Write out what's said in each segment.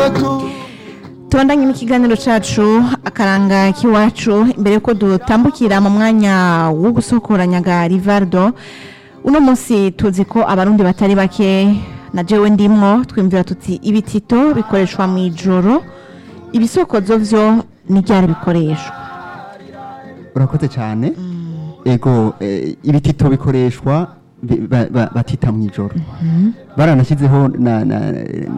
tubandanye n'ikiganiro cacu akaranga k'iwacu imbere yuko dutambukira mu mwanya wo gusokoranyaga rivardo uno munsi tuzi ko abarundi batari bake na jewe ndimwo twimvira tuti ibitito bikoreshwa mu ijoro ibisokozo vyo ni ryari bikoreshwa urakoze cyane ego eh, ibitito bikoreshwa bi- ba- ba- batita mu ijoro baranashyizeho na- na-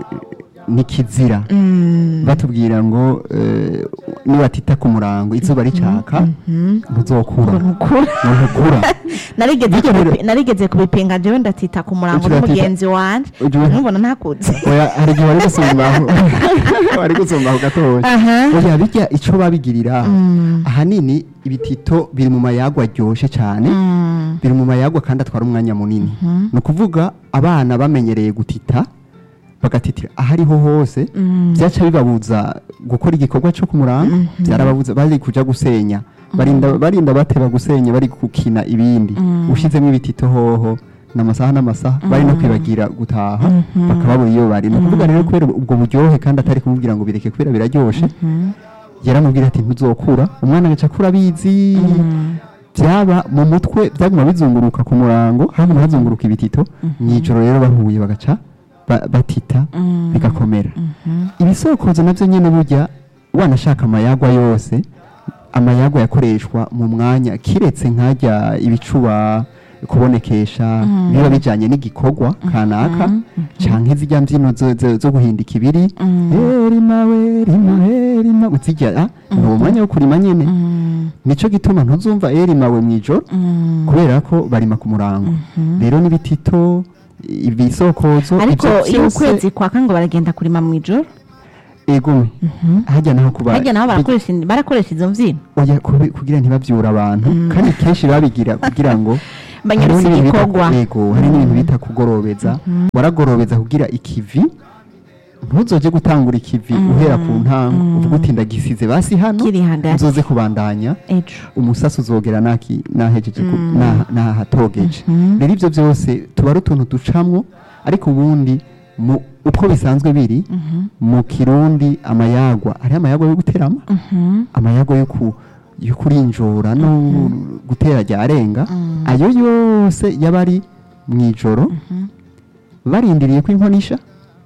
n'ikizira batubwira ngo eh, nibatita ku murango izuba ricaka ntuzokura ntukura ntukura narigeze Bityo rero- kubipi- narigeze kubipinga jewe ndatita ku murango Ugira ati- n'umugenzi wanje Ugira- ntubona ntakuze oya hari igihe wari gusumbaho wari gusumbaho gatoya Aha. oya bijya ico babigirira ahanini ibitito biri mu mayagwa aryoshe cyane biri mu mayagwa kandi atwara umwanya munini ni ukuvuga abana bamenyereye gutita bagatitira ahariho hose byaca bibabuza gukora igikorwa cyo ku murango byarababuza bari kuja gusenya barinda barinda bateba gusenya bari gukina ibindi ushizemo ibitito hoho n'amasaha n'amasaha bari no kwibagira gutaha bakababura iyo bari ni ukuvuga rero kubera ubwo buryohe kandi atari kumubwira ngo bireke kubera biraryoshe yaramubwira ati ntuzokura umwana agaca akura abizi byaba mu mutwe byaguma bizunguruka ku murango haguma hazunguruka ibitito mw'ijoro rero bahuye bagaca ba- batita bigakomera ibisokozo nabyo nyine burya wanashaka amayagwa yose amayagwa yakoreshwa mu mwanya kiretse nkajya ibicuba kubonekesha biba bijyanye n'igikorwa kanaka canke zijya mbyino zo- zo- zo guhindika ibiri erima we rima erima uzijya ni uwo mwanya wo kurima nyene nico gituma ntuzumva erima we mw'ijoro kubera ko barima ku murango rero n'ibitito ibisokozo ariko ivyo iyo vyose- ukwezi kwaka ngo baragenda kurima mu ijoro ego hajya naho kuba harya nabo barakoresha barakoresha izo mbyino oya kubi- kugira ntibabyura abantu kandi kenshi babigira kugira ngo Banyarutse hariho n'ibintu bita- igikorwa. yego hari n'ibintu bita kugorobeza waragorobeza kugira ikivi ntuzoje gutangura ikivi uhera ku ntango uvuga uti ndagisize basi hano Kiri hagati. uzoze kubandanya ejo umusasi uzogera naki nahejeje ku- na- nahatogeje rero ibyo byose tuba ari utuntu ducamwo ariko ubundi mu uko bisanzwe biri mu kirundi amayagwa hariho amayagwa yo guterama amayagwa yo ku yo kurinjora no gutera ryarenga ayo yose yaba ari mu ijoro barindiriye ko inkonisha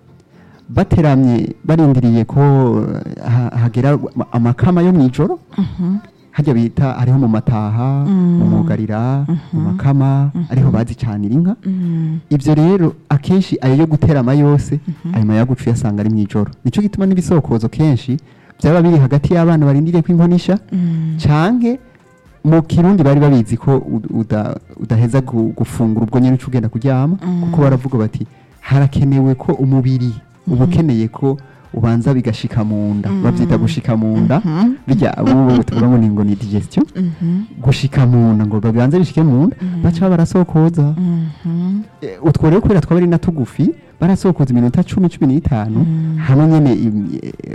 bateramye barindiriye ko eh, ha- hagera amakama yo mu ijoro hajya bita hariho mu mataha mu mugarira mu makama ariho bazicanira inka ibyo rero akenshi ayo yo guterama yose ayo mayaga uca uyasanga ari mu ijoro nicyo gituma n'ibisokozo kenshi byaba biri hagati y'abana barindiriye ko inkonisha canke mu kirundi bari babizi ko ud- uda- udaheza gu- gufungura ubwo nyine uca ugenda kuryama kuko baravuga bati harakenewe ko umubiri uba ukeneye ko ubanza bigashika mu nda babyita gushika mu nda bijya ubu tuvuga ngo ni ngo ni digestion gushika mu nda ngo babanze bishike mu nda baca barasokoza Eh, utwo rero kubera twaba ari na tugufi barasokoza iminota cumi cumi n'itanu hamwe nyene im- eh,